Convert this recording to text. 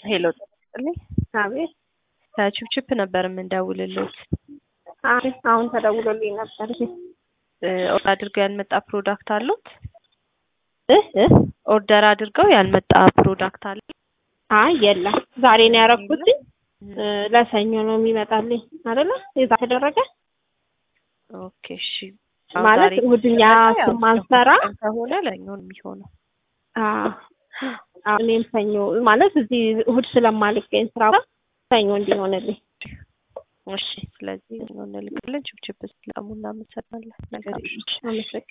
ሄሎ ጥልኝ አቤት ከችፕችፕ ነበር የምንደውልልዎት። አይ አሁን ተደውሎልኝ ነበር። ኦርደር አድርገው ያልመጣ ፕሮዳክት አሉት? እ እ ኦርደር አድርገው ያልመጣ ፕሮዳክት አለ? አይ የለም ዛሬ ነው ያደረኩት። ለሰኞ ነው የሚመጣልኝ አይደለ? የዛ ተደረገ ኦኬ እሺ። ማለት እሑድኛ ማንሰራ ከሆነ ለኛው ነው የሚሆነው። አዎ እኔም ሰኞ ማለት እዚህ እሑድ ስለማልገኝ ስራ ሰኞ እንዲሆንልኝ እሺ። ስለዚህ እንልካለን። ችፕችፕ ስለሙ እናመሰግናለን። መልካም አመሰግናለሁ።